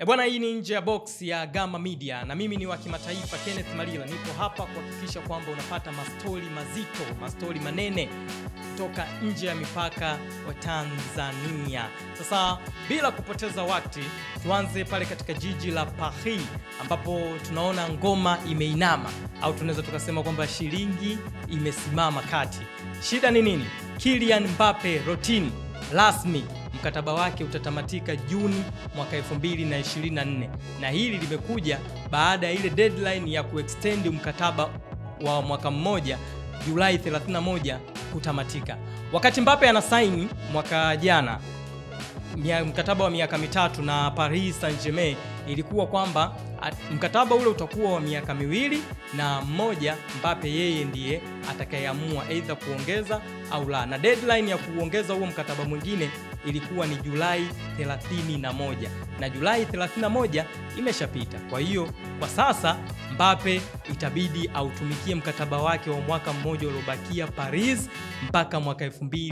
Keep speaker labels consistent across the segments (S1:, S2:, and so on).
S1: E bwana, hii ni nje ya box ya Gama Media na mimi ni wa kimataifa Kenneth Malila. Nipo hapa kuhakikisha kwamba unapata mastori mazito, mastori manene kutoka nje ya mipaka wa Tanzania. Sasa bila kupoteza wakati, tuanze pale katika jiji la Paris ambapo tunaona ngoma imeinama au tunaweza tukasema kwamba shilingi imesimama kati. Shida ni nini? Kylian Mbappe Rotini rasmi mkataba wake utatamatika Juni mwaka 2024 na hili limekuja baada ya ile deadline ya kuextend mkataba wa mwaka mmoja Julai 31 kutamatika. Wakati Mbappe anasaini mwaka jana mia- mkataba wa miaka mitatu na Paris Saint-Germain ilikuwa kwamba at- mkataba ule utakuwa wa miaka miwili na mmoja Mbappe yeye ndiye atakayeamua aidha kuongeza au la, na deadline ya kuongeza huo mkataba mwingine ilikuwa ni Julai 31 na Julai 31 imeshapita. Kwa hiyo kwa sasa Mbappe itabidi autumikie mkataba wake wa mwaka mmoja uliobakia Paris mpaka mwaka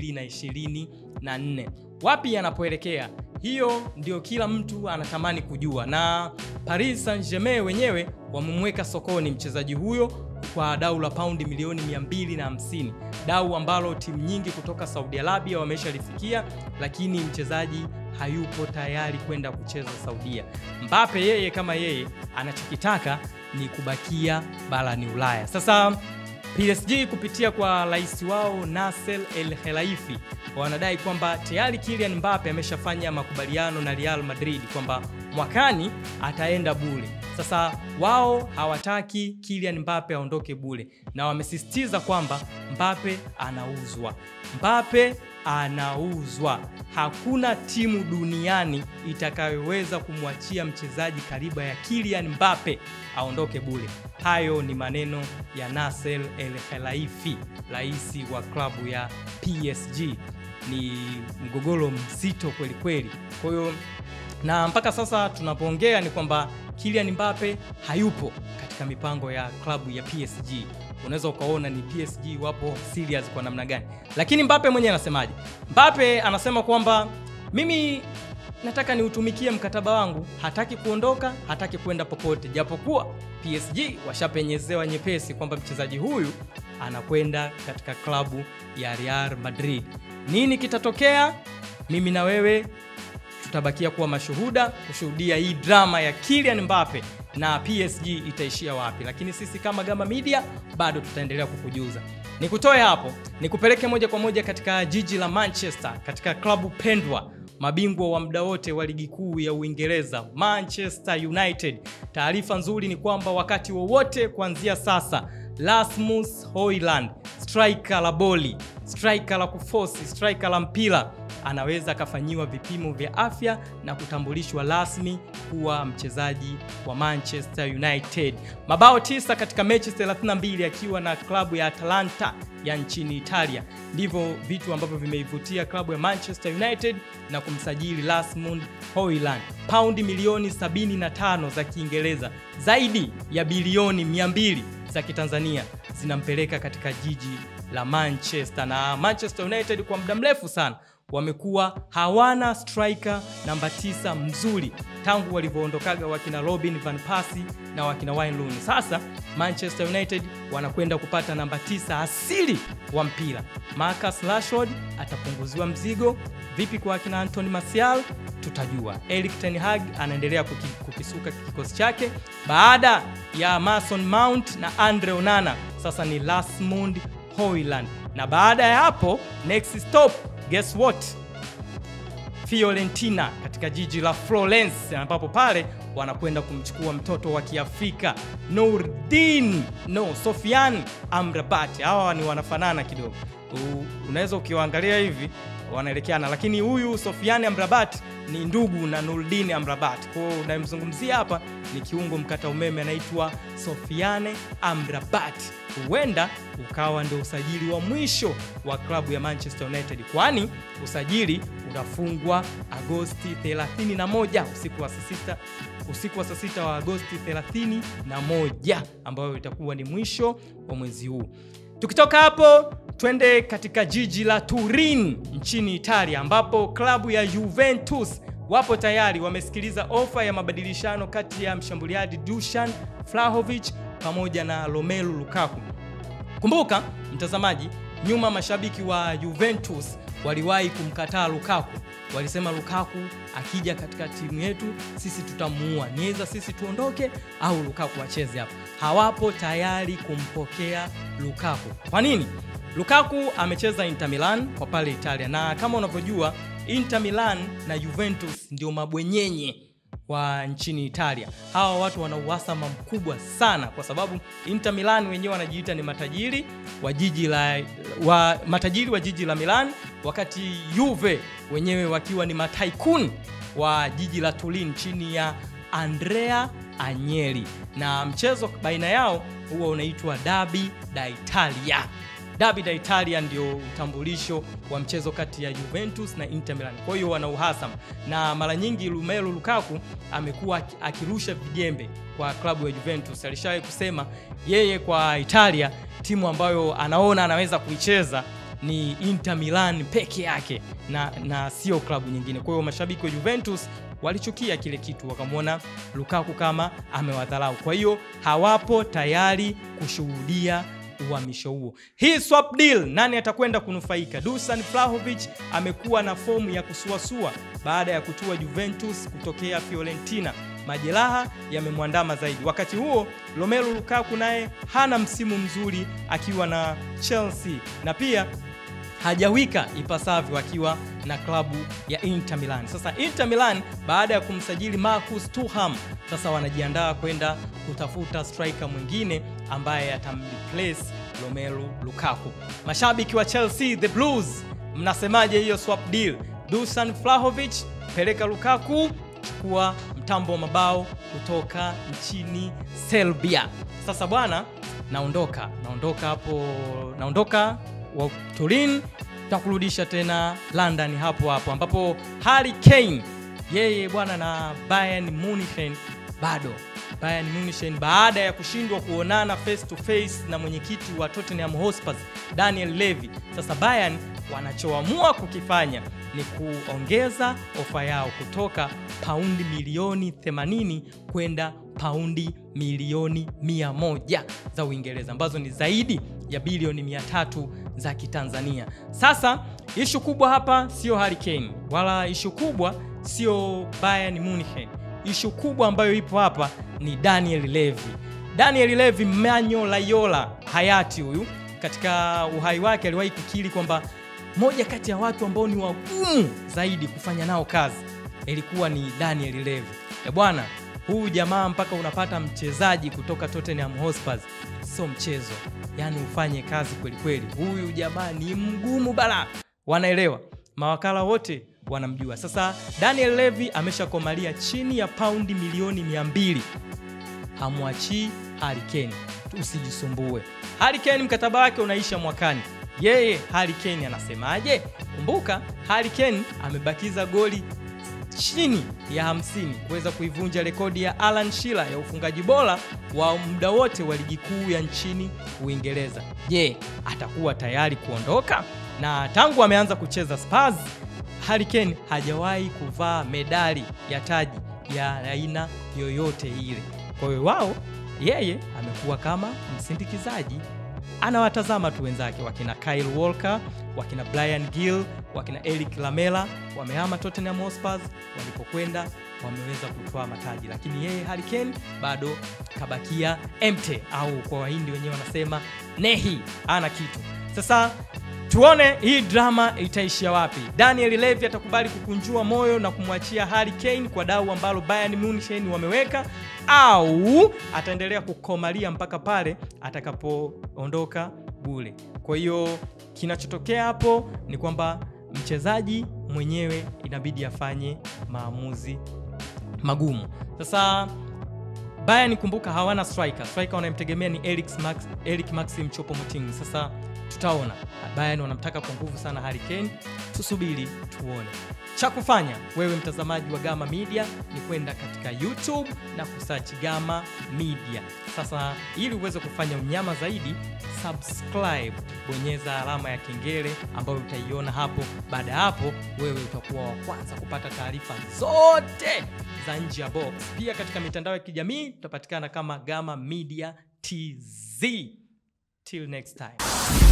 S1: 2024. Wapi anapoelekea? Hiyo ndio kila mtu anatamani kujua, na Paris Saint-Germain wenyewe wamemweka sokoni mchezaji huyo kwa dau la paundi milioni 250, dau ambalo timu nyingi kutoka Saudi Arabia wameshalifikia, lakini mchezaji hayupo tayari kwenda kucheza Saudia. Mbappe yeye kama yeye anachokitaka ni kubakia barani Ulaya. Sasa PSG kupitia kwa rais wao Nasser El Khelaifi wanadai kwamba tayari Kylian Mbappe ameshafanya makubaliano na Real Madrid kwamba mwakani ataenda bure. Sasa wao hawataki Kylian Mbappe aondoke bure na wamesisitiza kwamba Mbappe anauzwa. Mbappe anauzwa. Hakuna timu duniani itakayoweza kumwachia mchezaji kariba ya Kylian Mbappe aondoke bure. Hayo ni maneno ya Nasser El Khelaifi, rais wa klabu ya PSG. Ni mgogoro mzito kweli kweli. Kwa hiyo na mpaka sasa tunapoongea ni kwamba Kylian Mbappe hayupo katika mipango ya klabu ya PSG. Unaweza ukaona ni PSG wapo serious kwa namna gani, lakini Mbappe mwenyewe anasemaje? Mbappe anasema kwamba mimi nataka niutumikie mkataba wangu, hataki kuondoka, hataki kwenda popote, japokuwa PSG washapenyezewa nyepesi kwamba mchezaji huyu anakwenda katika klabu ya Real Madrid. Nini kitatokea? Mimi na wewe tutabakia kuwa mashuhuda kushuhudia hii drama ya Kylian Mbappe na PSG itaishia wapi, lakini sisi kama Gama Media bado tutaendelea kukujuza. Nikutoe hapo nikupeleke moja kwa moja katika jiji la Manchester, katika klabu pendwa, mabingwa wa muda wote wa ligi kuu ya Uingereza, Manchester United. Taarifa nzuri ni kwamba wakati wowote kuanzia sasa Rasmus Hojlund, striker la boli, striker la kufosi, striker la mpira anaweza akafanyiwa vipimo vya afya na kutambulishwa rasmi kuwa mchezaji wa Manchester United. Mabao tisa katika mechi 32 akiwa na klabu ya Atalanta ya nchini Italia. Ndivyo vitu ambavyo vimeivutia klabu ya Manchester United na kumsajili Rasmus Hojlund. Paundi milioni 75 za Kiingereza, zaidi ya bilioni 200 za Kitanzania zinampeleka katika jiji la Manchester na Manchester United kwa muda mrefu sana wamekuwa hawana striker namba tisa mzuri tangu walivyoondokaga wakina Robin van Persie na wakina Wayne Rooney. Sasa Manchester United wanakwenda kupata namba tisa asili wa mpira. Marcus Rashford atapunguziwa mzigo. Vipi kwa wakina Anthony Martial? Tutajua. Erik ten Hag anaendelea kuki, kukisuka kikosi chake baada ya Mason Mount na Andre Onana. Sasa ni Rasmus Hojlund, na baada ya hapo next stop guess what Fiorentina katika jiji la Florence ambapo pale wanakwenda kumchukua mtoto wa Kiafrika Nurdin no Sofian Amrabat. Hawa ni wanafanana kidogo, U- unaweza ukiwaangalia hivi wanaelekeana, lakini huyu Sofian Amrabat ni ndugu na Nurdin Amrabat. Kwa hiyo unayemzungumzia hapa ni kiungo mkata umeme anaitwa Sofiane Amrabat. Huenda ukawa ndio usajili wa mwisho wa klabu ya Manchester United, kwani usajili unafungwa Agosti 31 usiku wa saa sita usiku wa saa sita wa Agosti 31 ambayo itakuwa ni mwisho wa mwezi huu. Tukitoka hapo twende katika jiji la Turin nchini Italia ambapo klabu ya Juventus wapo tayari wamesikiliza ofa ya mabadilishano kati ya mshambuliaji Dusan Vlahovic pamoja na Romelu Lukaku. Kumbuka mtazamaji, nyuma mashabiki wa Juventus waliwahi kumkataa Lukaku. Walisema Lukaku akija katika timu yetu sisi tutamuua, niweza sisi tuondoke au Lukaku acheze hapa. Hawapo tayari kumpokea Lukaku. Kwa nini? Lukaku amecheza Inter Milan kwa pale Italia, na kama unavyojua Inter Milan na Juventus ndio mabwenyenye wa nchini Italia. Hawa watu wana uhasama mkubwa sana, kwa sababu Inter Milan wenyewe wanajiita ni matajiri wa jiji la wa, matajiri wa jiji la Milan, wakati Juve wenyewe wakiwa ni mataikun wa jiji la Turin chini ya Andrea Agnelli, na mchezo baina yao huwa unaitwa Derby d'Italia. Derby d'Italia ndio utambulisho wa mchezo kati ya Juventus na Inter Milan. Kwa hiyo wana uhasama, na mara nyingi Romelu Lukaku amekuwa akirusha vijembe kwa klabu ya Juventus. Alishawahi kusema yeye kwa Italia timu ambayo anaona anaweza kuicheza ni Inter Milan peke yake na, na sio klabu nyingine. Kwa hiyo mashabiki wa Juventus walichukia kile kitu, wakamwona Lukaku kama amewadharau. Kwa hiyo hawapo tayari kushuhudia uhamisho huo. Hii swap deal, nani atakwenda kunufaika? Dusan Vlahovic amekuwa na fomu ya kusuasua baada ya kutua Juventus kutokea Fiorentina. Majeraha yamemwandama zaidi. Wakati huo Romelu Lukaku naye hana msimu mzuri akiwa na Chelsea na pia hajawika ipasavyo akiwa na klabu ya Inter Milan. Sasa Inter Milan baada ya kumsajili Marcus Thuram, sasa wanajiandaa kwenda kutafuta striker mwingine ambaye atamreplace Romelu Lukaku. Mashabiki wa Chelsea the Blues, mnasemaje hiyo swap deal? Dusan Vlahovic peleka Lukaku, chukua mtambo wa mabao kutoka nchini Serbia. Sasa bwana, naondoka naondoka hapo, naondoka wa Turin takurudisha tena London hapo hapo ambapo Harry Kane yeye bwana na Bayern Munich bado Bayern Munich baada ya kushindwa kuonana face to face na mwenyekiti wa Tottenham Hotspur Daniel Levy, sasa Bayern wanachoamua kukifanya ni kuongeza ofa yao kutoka paundi milioni 80 kwenda paundi milioni 100 za Uingereza ambazo ni zaidi ya bilioni 300 za Kitanzania. Sasa ishu kubwa hapa sio Harry Kane wala ishu kubwa sio Bayern Munich. Ishu kubwa ambayo ipo hapa ni Daniel Levy. Daniel Levy Manyo Layola hayati huyu katika uhai wake aliwahi kukiri kwamba moja kati ya watu ambao ni wagumu zaidi kufanya nao kazi ilikuwa ni Daniel Levy. E bwana, huyu jamaa mpaka unapata mchezaji kutoka Tottenham Hotspur sio mchezo, yaani ufanye kazi kweli kweli. Huyu jamaa ni mgumu bala, wanaelewa mawakala wote wanamjua. Sasa Daniel Levy ameshakomalia chini ya paundi milioni 200 hamwachii Harry Kane, usijisumbue. Harry Kane mkataba wake unaisha mwakani. Yeye Harry Kane anasemaje? Kumbuka Harry Kane amebakiza goli chini ya 50 kuweza kuivunja rekodi ya Alan Shearer ya ufungaji bora wa muda wote wa ligi kuu ya nchini Uingereza. Je, atakuwa tayari kuondoka? Na tangu ameanza kucheza Spurs, Harry Kane hajawahi kuvaa medali ya taji ya aina yoyote ile. Kwa hiyo wao, yeye amekuwa kama msindikizaji anawatazama tu wenzake wakina Kyle Walker, wakina Brian Gill, wakina Eric Lamela wamehama Tottenham Hotspur, walipokwenda wameweza kutoa mataji, lakini yeye Harry Kane bado kabakia empty, au kwa Wahindi wenyewe wanasema nehi, ana kitu. Sasa tuone hii drama itaishia wapi. Daniel Levy atakubali kukunjua moyo na kumwachia Harry Kane kwa dau ambalo Bayern Munich wameweka au ataendelea kukomalia mpaka pale atakapoondoka bure. Kwa hiyo kinachotokea hapo ni kwamba mchezaji mwenyewe inabidi afanye maamuzi magumu. Sasa Bayern kumbuka, hawana striker. Striker wanayemtegemea ni Eric Max, Eric Maxim Choupo-Moting. Sasa tutaona. Bayern wanamtaka kwa nguvu sana Harry Kane, tusubiri tuone. Cha kufanya wewe mtazamaji wa Gama Media ni kwenda katika YouTube na kusearch Gama Media. Sasa ili uweze kufanya unyama zaidi, subscribe, bonyeza alama ya kengele ambayo utaiona hapo. Baada ya hapo, wewe utakuwa wa kwanza kupata taarifa zote za nje ya box. Pia katika mitandao ya kijamii tutapatikana kama Gama Media TZ. Till next time.